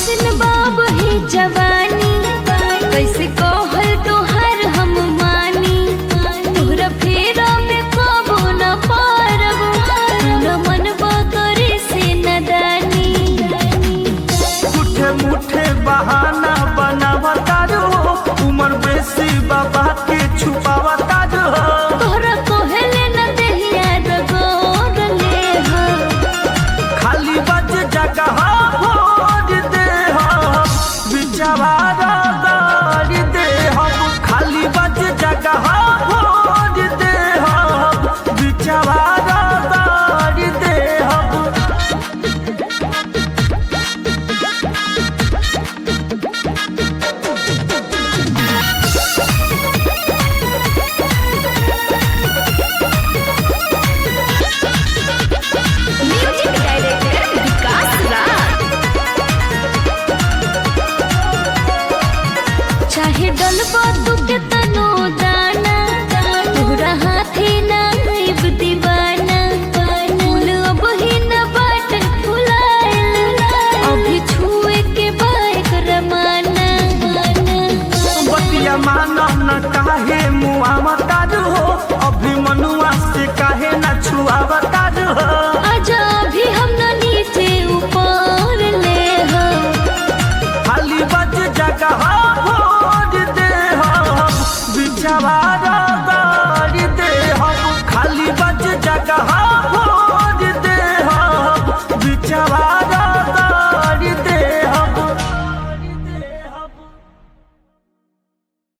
कैसन बाब है जवानी कैसे कहल तोहर हम मानी तोहरा फेरा में कबो न पारब न मनबा करे से नदानी मुठे मुठे बहाना बनावता जो उम्र बेसी बाबा के छुपावता जो तोहरा कोहले न देहिया रगोर ले हो खाली बज जगह भोज दे हम बिचवारा गाड़ी दे हम खाली बज जगह भोज दे हम बिचवारा गाड़ी दे हम म्यूजिक डायरेक्टर विकास राज चाहे डलबा तू के तनो दाना तोहरा हाथे ना गइब दीवाना फूल अब ही न बाट फुलाइल अभी छुए के बाइक रमाना बतिया माना न काहे मुआवता जो अभी मनुआ से काहे न छुआवता जो आजा अभी हम न नीचे ऊपर ले हो खाली बज जगह भोज दे हम बिचवारा गाड़ी दे हम खाली बज जगह